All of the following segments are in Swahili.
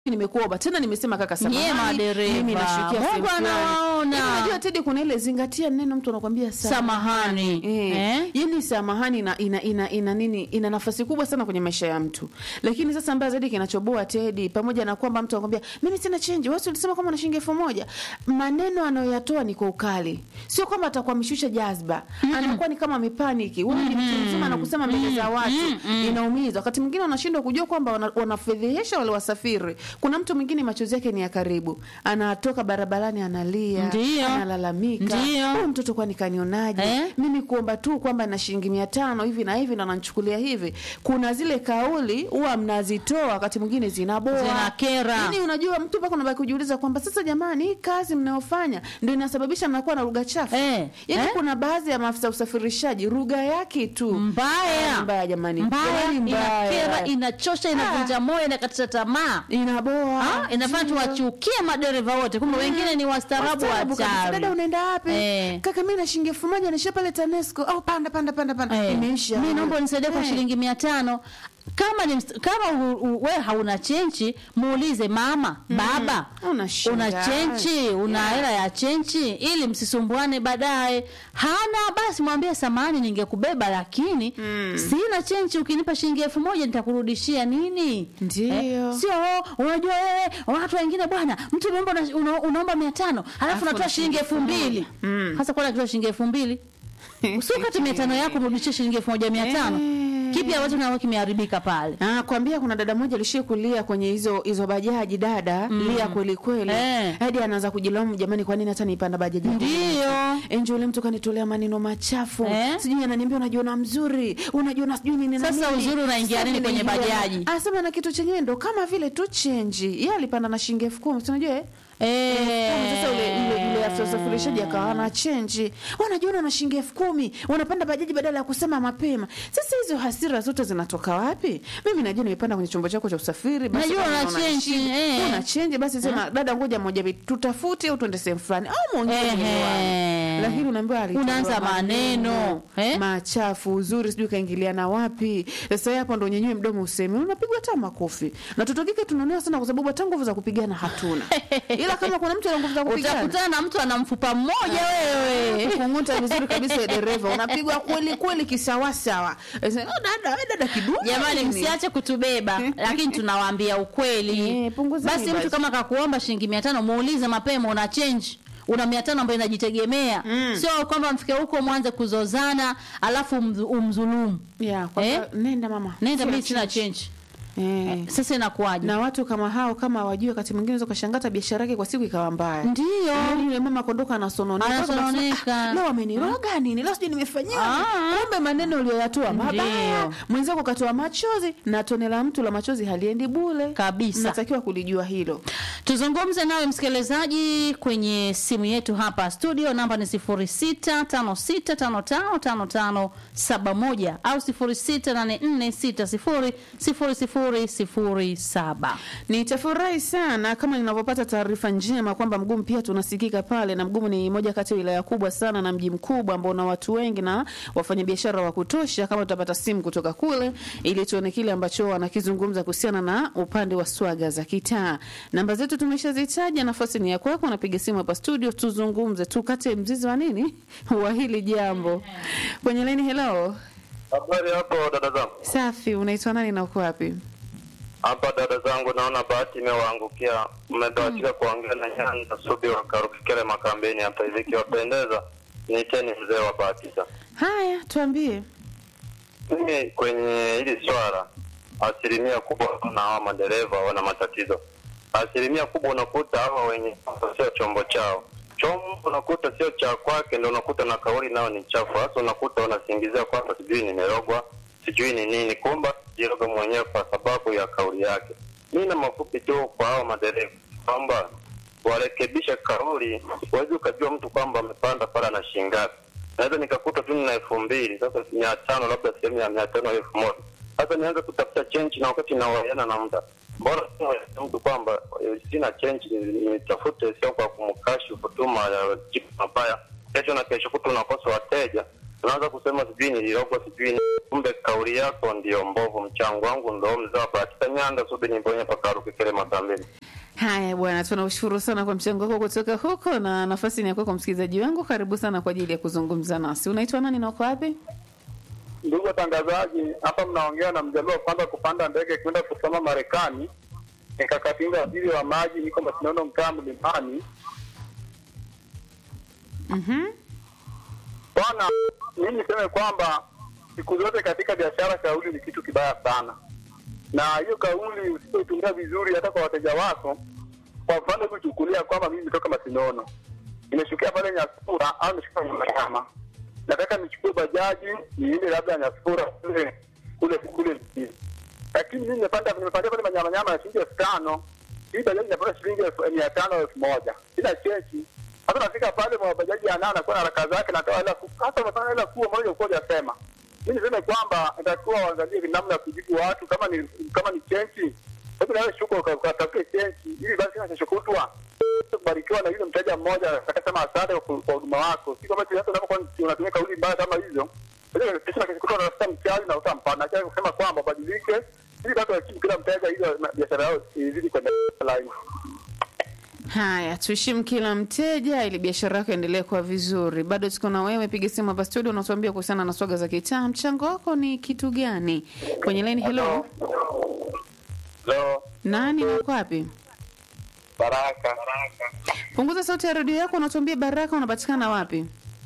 nimekuomba tena nimesema kaka Nyie samahani madereva, mimi nashukia Mungu sehemu fulani. anawaona. Hivi unajua Tedi kuna ile zingatia neno mtu anakuambia Samahani. Eh, Eh? yani samahani ina, ina, ina, ina nini ina nafasi kubwa sana kwenye maisha ya mtu lakini sasa mbaya zaidi kinachoboa Tedi pamoja na kwamba mtu anakwambia mimi sina change wewe ulisema kama una shilingi elfu moja maneno anayoyatoa ni kwa ukali sio kwamba atakuwa ameshusha jazba anakuwa ni kama amepaniki wewe ni mtu mzima na kusema mbele za watu inaumiza wakati mwingine wanashindwa kujua kwamba wana- wanafedhehesha wale wasafiri kuna mtu mwingine machozi yake ni ya karibu anatoka barabarani analia Ndiyo. analalamika Ndiyo. huyu mtoto kwani kanionaje Eh? mimi kuomba tu kwamba na shilingi mia tano hivi na hivi na nanchukulia hivi kuna zile kauli huwa mnazitoa wakati mwingine zinaboa Zinakera. Yaani unajua mtu mpaka unabaki kujiuliza kwamba sasa jamani hii kazi mnayofanya ndio inasababisha mnakuwa na lugha chafu Eh, yaani eh? kuna baadhi ya maafisa usafirishaji lugha yake tu mbaya Ah, mbaya jamani mbaya Yaani mbaya. inakera inachosha inavunja moyo inakatisha tamaa inaboa Ah, inafanya Ndio. tuwachukie madereva wote kumbe wengine ni wastaarabu Wastaarabu kabisa. wachawi dada unaenda wapi Eh. kaka mi na shilingi elfu moja nisha pale tanesco au panda panda panda panda Eh, imeisha mi naomba unisaidie kwa Eh. shilingi mia tano kama ni, mst- kama u- u- we hauna chenchi muulize mama baba Una shida. una chenchi una hela ya chenchi ili msisumbuane baadaye hana basi mwambie samani ningekubeba lakini sina chenchi ukinipa shilingi elfu moja nitakurudishia nini Ndio. sio oh, unajua wewe watu wengine bwana mtu umeomba una, una, unaomba mia tano alafu Alafu unatoa na shilingi shilingi elfu mbili Mm. hasa kwa kitoa shilingi elfu mbili usiokati mia tano yako mrudishie shilingi elfu moja mia tano Eh. kipi ambacho nawe kimeharibika pale Ah, kwambia kuna dada moja alishia kulia kwenye hizo hizo bajaji dada lia kweli kweli Eh. hadi anaanza kujilaumu jamani kwa nini hata nipanda bajaji Ndio. enjo ule mtu kanitolea maneno machafu Eh. sijui ananiambia unajiona mzuri unajiona sijui nini na Sasa nini. uzuri unaingia Sasa nini vile kwenye ingia- bajaji? anasema na kitu chenyewe ndo kama vile tu chenji yeye alipanda na shilingi elfu kumi si unajua eh? Eh. Sasa ule yule yule afisa usafirishaji akawa na chenji, wanajiona na shilingi elfu kumi wanapanda bajaji badala ya kusema mapema. Sasa hizo hasira zote zinatoka wapi? Mimi najua nimepanda kwenye chombo chako cha usafiri, basi Najua kama una unaona change, shida, eh. una chenji, basi sema dada, ngoja moja mbili, tutafute au tuende sehemu fulani au muongee Ehe. mwenyewe. Lakini unaambiwa alitoa Unaanza maneno, eh? machafu, uzuri sijui kaingiliana wapi. Sasa yeye hapo ndo nyenyewe mdomo useme, unapigwa hata makofi. Na toto kike tunaonewa sana kwa sababu hata nguvu za kupigana hatuna. Ila kama kuna mtu ana nguvu za kupigana utakutana na mtu ana mfupa mmoja wewe kung'uta vizuri kabisa ya dereva unapigwa kweli kweli kisawasawa Sasa, oh, dada we dada kidumu jamani nini?" msiache kutubeba lakini tunawaambia ukweli Eh, punguzeni basi mtu basi. kama kakuomba shilingi mia tano muulize mapema una change una mia tano ambayo inajitegemea sio kwamba mfike huko mwanze kuzozana alafu umdhu- umdhulumu yeah, kwa Eh? nenda mama nenda Sina mi sina change. change Eh. sasa inakuwaje na watu kama hao kama wajue wakati mwingine unaweza ukashangata biashara yake kwa siku ikawa mbaya ndio Yaani yule mama kondoka anasononeka Anasononeka. Ah, leo ameniroga nini leo sijui nimefanyiwa nini?" Ah. kumbe maneno uliyoyatoa mabaya Ndio. mwenzako katoa machozi na tone la mtu la machozi haliendi bule Kabisa. natakiwa kulijua hilo tuzungumze nawe msikilizaji kwenye simu yetu hapa studio namba ni 0656555571 au 0684600007 Nitafurahi sana kama ninavyopata taarifa njema kwamba Mgumu pia tunasikika pale, na Mgumu ni moja kati ya wilaya kubwa sana na mji mkubwa ambao una watu wengi na wafanyabiashara wa kutosha. Kama tutapata simu kutoka kule, ili tuone kile ambacho wanakizungumza kuhusiana na upande wa swaga za kitaa. Namba zetu tumeshazitaja, nafasi ni ya kwako. Napiga simu hapa studio, tuzungumze, tukate mzizi wa nini wa hili jambo. Kwenye laini, hello, Habari hapo dada zangu. safi, unaitwa nani na uko wapi? Hapa dada zangu, naona bahati imewaangukia. Mmebahatika kuongea na Nyanza Subi wa Karukikele Makambeni hapa hivi, ikiwapendeza niiteni mzee wa Bahatisa. Haya, tuambie. Mimi kwenye hili swala, asilimia kubwa na hawa madereva wana matatizo. Asilimia kubwa unakuta hawa wenye sio chombo chao, chombo unakuta sio cha kwake, ndio unakuta na kauli nao ni chafu. Hasa unakuta wanasingizia kwamba sijui nimerogwa, sijui ni nini, kumba jiroga mwenyewe kwa sababu ya kauli yake. Mimi na mafupi tu kwa hawa madereva kwamba warekebishe kauli. Huwezi ukajua mtu kwamba amepanda pale na shilingi ngapi naweza nikakuta tu nina elfu mbili sasa mia tano labda sehemu ya mia tano au elfu moja sasa nianze kutafuta chenji na wakati nawaiana na muda bora tu nieleze mtu kwamba eh, sina chenji nitafute sio kwa kumkashifu tu majibu mabaya kesho na kesho kuta unakosa wateja unaanza kusema sijui nilirogwa sijui ni- kumbe kauli yako ndio mbovu. Mchango wangu ndo mzee wa Bahatisa Nyanda Sudi Nimbonye Pakaru Kikele Makambeni. Haya bwana, tunaushukuru sana kwa mchango wako kutoka huko, na nafasi ni yako kwa msikilizaji wangu. Karibu sana kwa ajili ya kuzungumza nasi. Unaitwa nani na uko wapi? Ndugu watangazaji, hapa mnaongea na mjaluo kwanza kupanda ndege kwenda kusoma Marekani. Nikakatinga waziri wa maji, niko Masinono, mtaa Mlimani. Mhm. Bwana, mimi niseme kwamba siku zote katika biashara kauli ni kitu kibaya sana, na hiyo kauli usipoitumia vizuri hata kwa wateja wako. Kwa mfano, kuchukulia kwamba mimi nimetoka Masinono, nimeshukia pale Nyasura au nimeshuka Nyamanyama, nataka nichukue bajaji niende labda Nyasura kule kule kule mjini, lakini mimi nimepanda nimepandia pale Manyamanyama ya shilingi elfu tano hii bajaji inapata shilingi elfu mia tano elfu moja sina cheki hata nafika pale mwa bajaji ya nane anakuwa na haraka zake, natoa hela ku- hata umefanya hela kuwa moja uko hujasema. Mimi niseme kwamba itakuwa waangalie namna ya kujibu watu, kama ni kama ni chenchi, hebu nawe shuko uka- ukatafute chenchi, ili basi na kesho kutwa kubarikiwa na yule mteja mmoja akasema asante kwa kwa huduma wako. Si kama hata unapokuwa unatumia kauli mbaya kama hizo, unajua kesho na kesho kutwa unatafuta mchawi na utampa na kisha kusema kwamba badilike, ili basi wakimu kila mteja, ili biashara yao izidi kwenda line. Haya, tuheshimu kila mteja ili biashara yako endelee kuwa vizuri. Bado tuko na wewe, piga simu hapa studio, unatuambia kuhusiana na swaga za kitaa. Mchango wako ni kitu gani kwenye line? Hello, Leo nani na uko wapi? Baraka. Punguza sauti ya redio yako, unatuambia Baraka unapatikana wapi?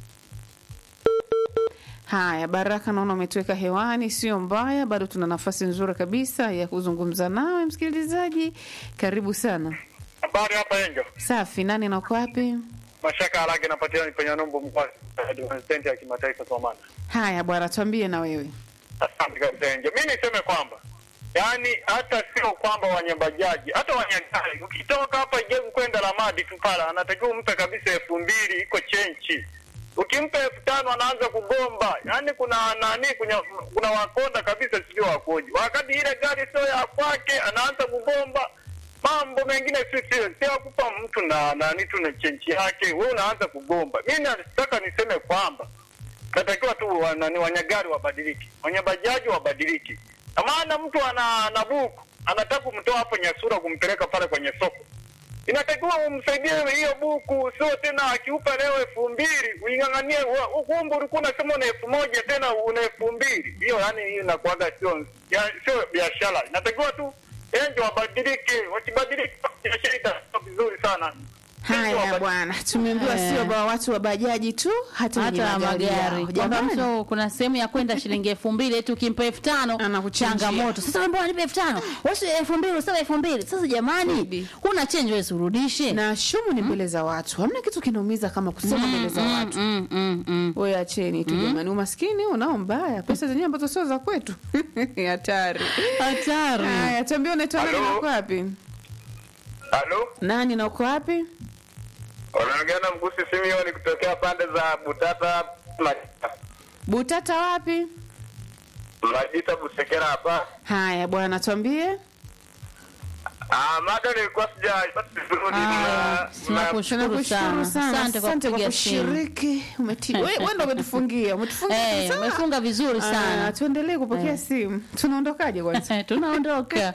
Haya, Baraka, naona umetuweka hewani, sio mbaya. Bado tuna nafasi nzuri kabisa ya kuzungumza nawe msikilizaji. Karibu sana. Habari hapa Enjo. Safi, nani na uko wapi? Mashaka haraka inapatikana kwenye nombo mkoa Advanced ya kimataifa Somana. Haya bwana, tuambie na wewe. Asante kabisa Enjo. Mimi niseme kwamba yaani hata sio kwamba wanyabajaji, hata wanyagari ukitoka hapa Jemu kwenda Lamadi tu pala anatakiwa umpe kabisa elfu mbili iko chenchi. Ukimpa elfu tano anaanza kugomba. Yaani kuna nani kuna, kuna wakonda kabisa sio wakoji. Wakati ile gari sio ya kwake anaanza kugomba mambo mengine si sio sio kupa mtu na nani tu na chenchi yake, wewe unaanza kugomba. Mimi nataka niseme kwamba natakiwa tu wa- nani wanyagari wabadiliki, wanyabajaji wabadiliki. Na maana mtu ana ana buku anataka kumtoa hapo Nyasura kumpeleka pale kwenye soko, inatakiwa umsaidie hiyo buku, sio tena akiupa leo elfu mbili uing'ang'anie. wa- Ukumbu ulikuwa unasema una elfu moja tena una elfu mbili hiyo, yani hiyo inakuwaga sio ya- sio biashara. Inatakiwa tu enjo wabadilike, wakibadilika biashara itakuwa vizuri sana. Haya bwana, tumeambiwa Eh. sio ba watu wa bajaji tu, hata wenye hata magari magari yao. kwamba Jamani, mtu kuna sehemu ya kwenda shilingi elfu mbili eti ukimpa elfu tano Anakuchinjia. changamoto sasa mbona nipe elfu tano wasi elfu mbili usema elfu mbili sasa jamani Bibi. huna change wewe urudishe na shumu ni mbele za watu. Hamna kitu kinaumiza kama kusema mbele za watu. mm, mm, mm. Wewe acheni tu jamani, umaskini unao mbaya, pesa zenyewe ambazo sio za kwetu. Hatari. hatari Haya, tuambie unaitwa nani Halo? na uko wapi? Halo? Nani na uko wapi? Wanaongea na Mgusi Simioni kutokea pande za Butata Majita. Butata wapi? Majita Busekera hapa. Haya bwana, tuambie. Ah, mada nilikuwa sijapata vizuri. Haya, na- tunakushukuru Tunakushukuru sana sana, asante kwa asante kwa kupiga simu kushiriki. Umeti wewe wewe ndio umetufungia, umetufungia Eh, sana. umefunga vizuri Ah, sana tuendelee kupokea simu. Tunaondokaje kwanza? tunaondoka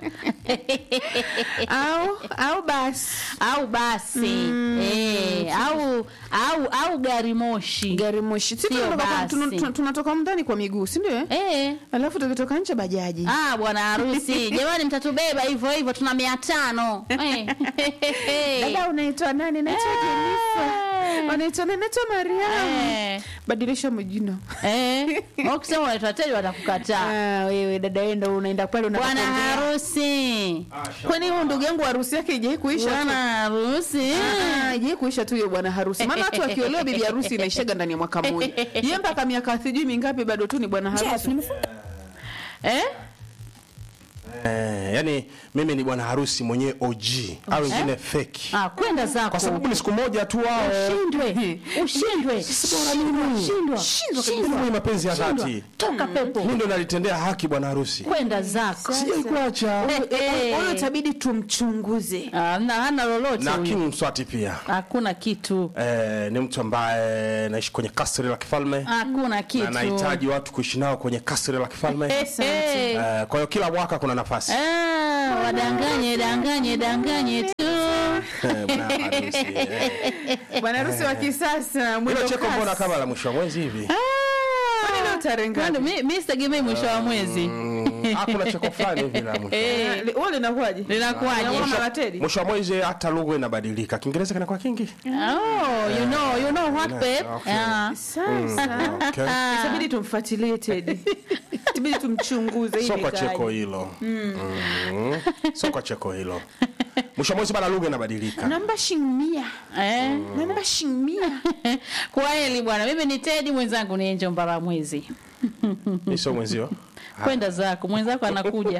au au basi au basi eh, au au au gari moshi gari moshi. Si Sio tunatoka kwa- basi. tuna- tuna- tunatoka ndani kwa miguu, si ndio? eh? eh. Alafu tukitoka nje bajaji. Ah, bwana harusi jamani, mtatubeba hivyo hivyo, tuna mia tano eh. Dada unaitwa nani? Naitwa Eh. Jennifer. Unaitwa nani? Naitwa Mariam. Eh. Badilisha majina. Eh, ukisema unaitwa teja watakukataa. Ah, wewe dada wewe ndo unaenda pale unataka Bwana kuongea. harusi, Kwani huyo ndugu yangu harusi yake haijai kuisha bwana tu? harusi Ah, haijai kuisha tu hiyo bwana harusi. Maana watu wakiolewa bibi harusi inaishaga ndani ya mwaka mmoja. Yeye mpaka miaka sijui mingapi bado tu ni bwana harusi. eh? Eh, yani mimi ni bwana harusi mwenyewe OG au wengine fake. Ah, kwenda zako. Kwa sababu ni siku moja tu wao. ushindwe. Ushindwe. Shindwa. Shindwa mwenye mapenzi ya dhati. Toka pepo. Mimi ndo nalitendea haki bwana harusi. Kwenda zako. Sijai kuacha. Eh, Huyo eh. itabidi tumchunguze. Ah, na hana lolote Na huyu. King Mswati pia. Hakuna kitu. Eh, ni mtu ambaye naishi kwenye kasri la kifalme. Hakuna Na kitu. nahitaji watu kuishi nao kwenye kasri la kifalme. Eh, eh. Eh, kwa hiyo kila mwaka kuna nafasi. Ah, wadanganye danganye danganye tu. Eh, bwana harusi. eh. Bwana harusi wa kisasa mwendo Hilo cheko kasi. mbona kama la mwisho wa mwezi hivi? Kwani leo tarehe ngapi? Kwani mi- mi sitegemei mwisho wa mwezi. Mm, ah, kuna cheko fulani hivi la mwisho. Eh, Li- Wewe linakuwaje? Linakuwaje? Linakuwa mara Teddy? Mwisho wa mwezi hata lugha inabadilika. Kiingereza kinakuwa kingi. Oh, you know, you know what, babe? okay. Ah. Sasa Okay. itabidi tumfuatilie Teddy. Itabidi tumchunguze Sio hivi kwa kaje. cheko hilo. Mm. Sio kwa cheko hilo. Mwisho wa mwezi bana lugha inabadilika. Namba shilingi 100. Eh? Namba shilingi 100. Kwa heli bwana, mimi ni Teddy, mwenzangu ni Angel Mbaramwezi. Ni sio mwenzio. Kwenda zako, mwenzako anakuja.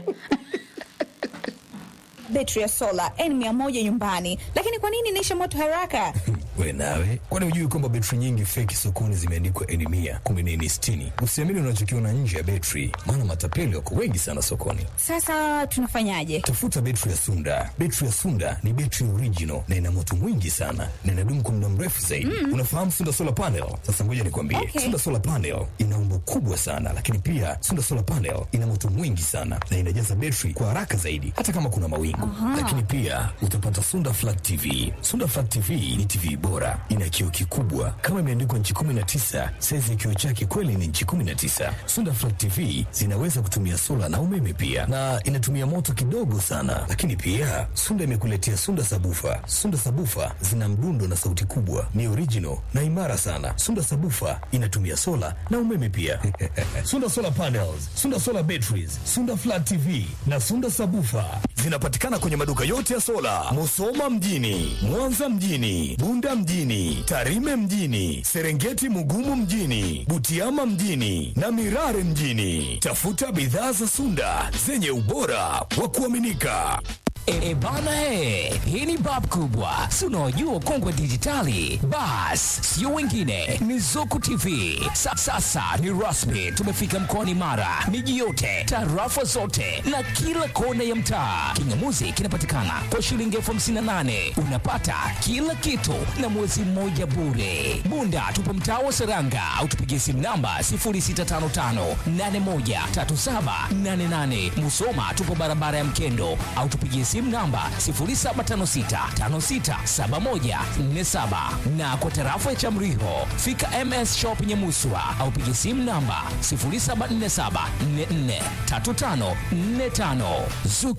betri ya sola N100 nyumbani, lakini kwa nini inaisha moto haraka? We nawe, kwani hujui kwamba betri nyingi feki sokoni zimeandikwa N mia kumi na nne sitini? Usiamini unachokiona nje ya betri, maana matapeli wako wengi sana sokoni. Sasa tunafanyaje? Tafuta betri ya Sunda. Betri ya Sunda ni betri original na ina moto mwingi sana na inadumu kwa muda mrefu zaidi. Unafahamu Sunda solar panel? Sasa ngoja nikwambie, Okay. Sunda solar panel ina umbo kubwa sana, lakini pia Sunda solar panel ina moto mwingi sana na inajaza betri kwa haraka zaidi, hata kama kuna mawingu. Lakini pia utapata Sunda flat TV. Sunda flat TV ni TV bora, ina kioo kikubwa kama imeandikwa nchi 19. Saizi ya kioo chake kweli ni nchi 19. Sunda flat TV zinaweza kutumia sola na umeme pia, na inatumia moto kidogo sana. Lakini pia Sunda imekuletea Sunda sabufa. Sunda sabufa zina mdundo na sauti kubwa, ni original na imara sana. Sunda sabufa inatumia sola na umeme pia. Sunda solar panels, Sunda solar batteries, Sunda flat TV na Sunda sabufa zinapatikana kwenye maduka yote ya sola, Musoma mjini, Mwanza mjini, Bunda mjini, Tarime mjini, Serengeti Mugumu mjini, Butiama mjini na Mirare mjini. Tafuta bidhaa za Sunda zenye ubora wa kuaminika. E, bana e, hii ni bab kubwa, si unaojua kongwe dijitali. Bas, sio wengine, ni Zuku TV. Sa, sasa ni rasmi, tumefika mkoani Mara, miji yote, tarafa zote na kila kona ya mtaa. Kingamuzi kinapatikana kwa shilingi elfu hamsini na nane unapata kila kitu na mwezi mmoja bure. Bunda tupo mtaa wa Seranga au tupigie simu namba 0655813788. Musoma tupo barabara ya Mkendo au tupigie simu namba 0756567147 na kwa tarafa ya Chamriho fika MS Shop Nyamuswa au pigie simu namba 0747443545. Zuku